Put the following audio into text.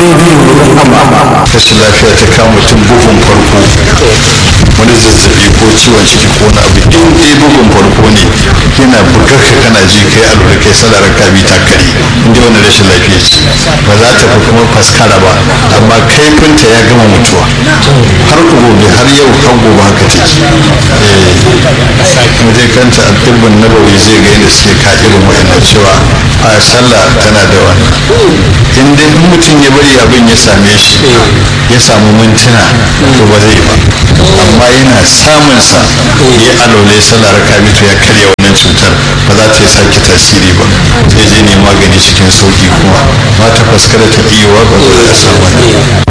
rashin lafiya ta kama mutum bugun farko wani zazzabi ko ciwon ciki ko na abu in dai bugun farko ne yana bugar ka kana ji kai alura kai sadar ka bi ta kare in dai wani rashin lafiya ce ba za ta fi kuma faskara ba amma kaifinta ya gama mutuwa har gobe har yau har gobe haka take kuma dai kanta a dubbin nabawi zai ga yadda suke ka irin wa'annan cewa a sallah tana da wannan in dai in mutum ya bari abin ya same shi ya samu mintuna to ba zai ba amma yana samun sa ya alole sallah raka to ya karya wannan cutar ba za ta yi sake tasiri ba sai je ne magani cikin sauki kuma ba ta faskara ta iya ba ba za a samu wannan